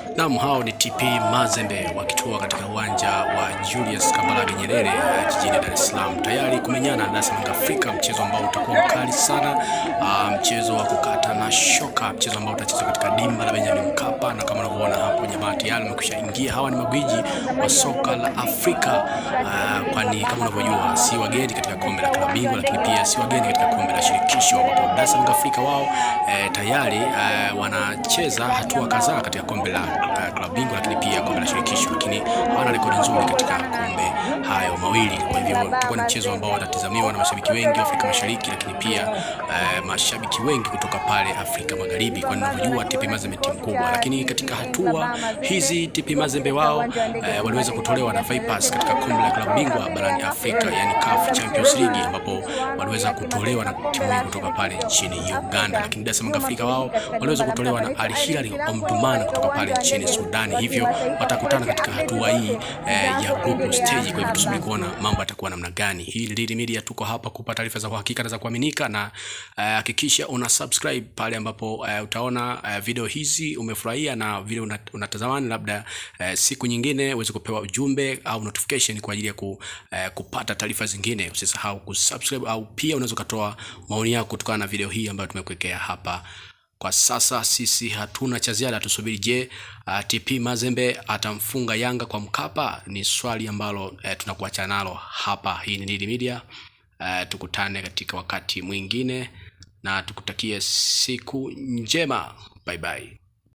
Naam, hao ni TP Mazembe wakitua katika uwanja wa Julius Kambarage Nyerere eh, jijini Dar es Salaam tayari kumenyana na Yanga Afrika, mchezo ambao utakuwa mkali sana, ah, mchezo wa kukata na shoka, mchezo ambao utachezwa katika dimba la Benjamin Mkapa, na kama unavyoona hapo jamaa tayari wamekwisha ingia. Hawa ni magwiji wa soka la Afrika, ah, kwani kama unavyojua si wageni katika kombe la klabu bingwa, lakini pia si wageni katika kombe la shirikisho, ambapo Dar es Salaam Afrika wao eh, tayari eh, wanacheza hatua kadhaa katika kombe la uh, klabu bingwa lakini pia kombe la shirikisho, lakini hawana rekodi nzuri katika kombe hayo mawili. Kwa hivyo utakuwa ni mchezo ambao watatazamiwa na mashabiki wengi wa Afrika Mashariki, lakini pia uh, mashabiki wengi kutoka pale Afrika Magharibi, kwani unavyojua TP Mazembe timu kubwa. Lakini katika hatua hizi TP Mazembe wao uh, waliweza kutolewa na Vipers katika kombe la klabu bingwa barani Afrika, yani CAF Champions League, ambapo waliweza kutolewa na timu hii kutoka pale nchini Uganda. Lakini Dar es Salaam Afrika wao waliweza kutolewa na Al Hilal Omdurman kutoka pale nchini Sudani, hivyo watakutana katika hatua hii eh, ya group stage. Kwa hivyo tusubiri kuona mambo yatakuwa namna gani. Hii ni Lili Media, tuko hapa kupata taarifa za uhakika na za kuaminika, na hakikisha una subscribe pale ambapo eh, utaona eh, video hizi umefurahia na vile una- unatazamani, labda eh, siku nyingine uweze kupewa ujumbe au notification kwa ajili ya ku, eh, kupata taarifa zingine. Usisahau kusubscribe au pia unaweza ukatoa maoni yako kutokana na video hii ambayo tumekuwekea hapa. Kwa sasa sisi hatuna cha ziada, tusubiri. Je, uh, TP Mazembe atamfunga Yanga kwa Mkapa? Ni swali ambalo uh, tunakuacha nalo hapa. Hii ni Nili Media. Uh, tukutane katika wakati mwingine na tukutakie siku njema. Bye bye.